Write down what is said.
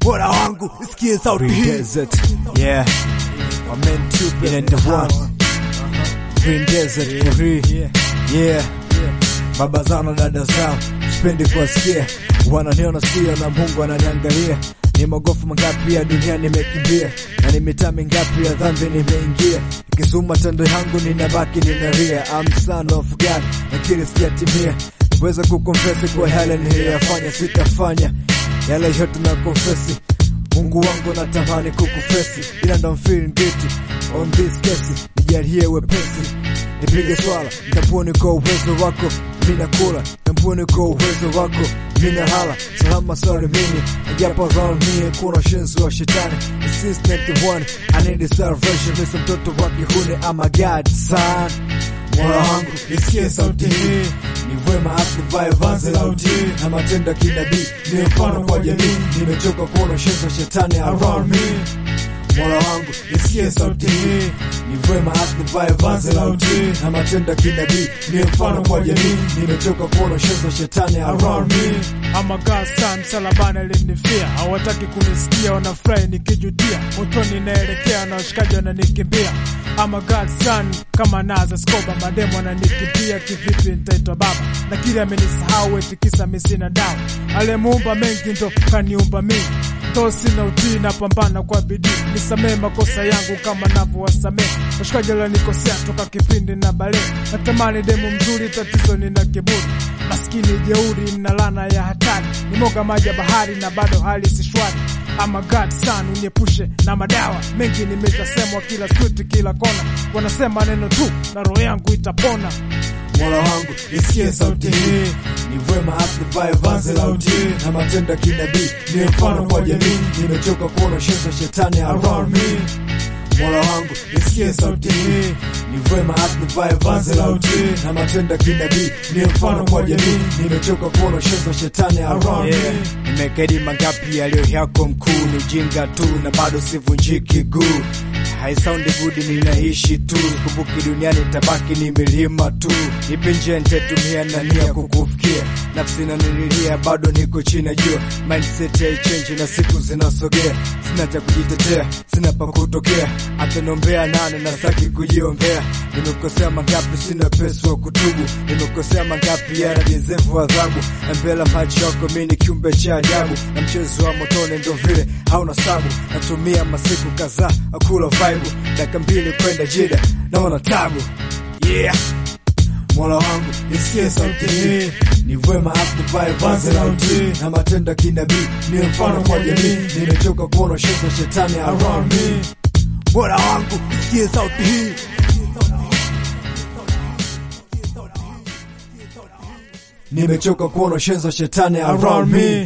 Mola wangu isikie sauti hii Desert, yeah. My man Cupid and the one. Green Desert for real. Yeah. Baba zao na dada zao sipendi kuwasikia, wananiona sio na Mungu ananiangalia. Ni magofu mangapi ya dunia nimekimbia, na ni mitaa mingapi ya dhambi nimeingia. Ikizuma tendo yangu ninabaki ninaria, I'm son of God, lakini sijatimia. Weza kukonfesi kwa yale niliyoyafanya, sitafanya yale yote na konfesi Mungu wangu natamani kukufesi, ila ndo I'm feeling guilty on this case. Nijalie wepesi, nipige swala, nitambue kwa uwezo wako, mina kula, nitambue kwa uwezo wako, mina hala salama salimini, japo around me kuna shenzi wa shetani. Since 91 I need a salvation, misa mtoto wa kihuni, I'm a God son. Mola wangu isikie sauti hii, ni wema asivae vazi la utii na matendo ya kinabii, ni mfano kwa jamii. Nimechoka kuona shenzi wa shetani around me. Mola wangu isikie sauti hii, ni wema asivae vazi la utii na matendo ya kinabii, ni mfano kwa jamii. Nimechoka kuona shenzi wa shetani around me. ama gasa msalabani alinifia, hawataki kunisikia, wanafurahi nikijutia, motoni naelekea na washikaji wananikimbia. ama God son kama naza skoba, mademu wananikimbia, kivipi nitaitwa baba? Na kile amenisahau eti kisa mimi sina dawa, aliyemuumba mengi ndo kaniumba mimi to sina utii, napambana kwa bidii, nisamee makosa yangu kama navyowasamee washikaji walionikosea toka kipindi na bale. Natamani demu mzuri, tatizo nina kiburi, maskini jeuri na lana ya hatari, nimoga maji ya bahari na bado hali si shwari. Ama God son uniepushe na madawa mengi, nimeshasemwa kila street, kila kona, wanasema neno tu na roho yangu itapona. Mola wangu isikie sauti hii, ni wema asivae vazi la utii na matendo ya kinabii, ni mfano kwa jamii. Nimechoka kuona shenzi wa shetani around me. Mola wangu isikie sauti hii, ni wema asivae vazi la utii na matendo ya kinabii, ni mfano kwa jamii. Nimechoka kuona shenzi wa shetani around me. Nimekedi mangapi yaliyo yako mkuu, ni ujinga tu na bado sivunjiki guu haisaundi good, ninaishi tu kumbuki, duniani tabaki ni milima tu. Ipi njia nitatumia na nia kukufikia, nafsi inanililia, bado niko chini ya jua. Mindset haichange na siku zinasogea, sina cha kujitetea, sina pa kutokea, ataniombea nane na saki kujiombea. Nimekosea mangapi, sina pesa wa kutubu, nimekosea mangapi, yana jezevu adhabu, na mbele macho yako mimi ni kiumbe cha ajabu, na mchezo wa motoni ndo vile hauna sabu. Natumia masiku kadhaa akula vibe, dakika mbili kwenda jida, naona tabu yeah. Mola wangu isikie sauti hii, ni wema asivae vazi la utii na matendo ya kinabii, ni mfano kwa jamii. Nimechoka kuona shenzi wa shetani around me. Mola wangu isikie sauti hii Nimechoka kuona shenzi wa shetani around me.